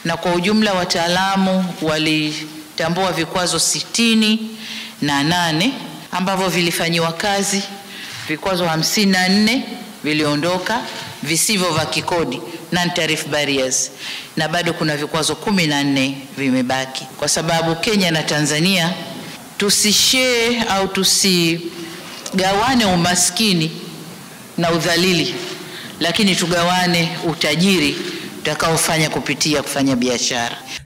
na kwa ujumla wataalamu walitambua vikwazo sitini na nane ambavyo vilifanyiwa kazi, vikwazo hamsini na nne viliondoka visivyo vya kikodi non tariff barriers, na bado kuna vikwazo kumi na nne vimebaki, kwa sababu Kenya na Tanzania tusishare au tusigawane umaskini na udhalili, lakini tugawane utajiri utakaofanya kupitia kufanya biashara.